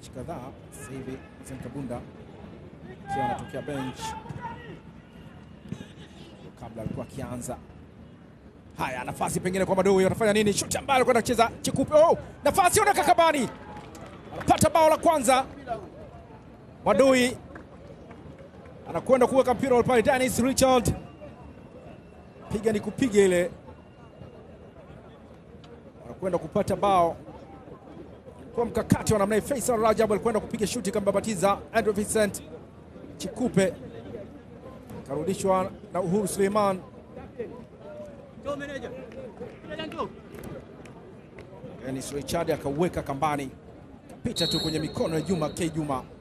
mechi kadhaa sasa hivi. Hassan Kabunda akiwa anatokea bench, kabla alikuwa akianza. Haya, nafasi pengine kwa Madui, anafanya nini? Shuti ambayo alikwenda kucheza Chikupe. Oh, nafasi onaka Kabani anapata bao la kwanza. Madui anakwenda kuweka mpira pale. Dennis Richard, piga ni kupiga ile, anakwenda kupata bao kwa mkakati wa namna hii. Faisal Rajab alikwenda kupiga shuti kambabatiza Andrew Vincent Chikupe, karudishwa na Uhuru Suleiman. Dennis Richard akauweka kambani, kapita tu kwenye mikono ya Juma K Juma.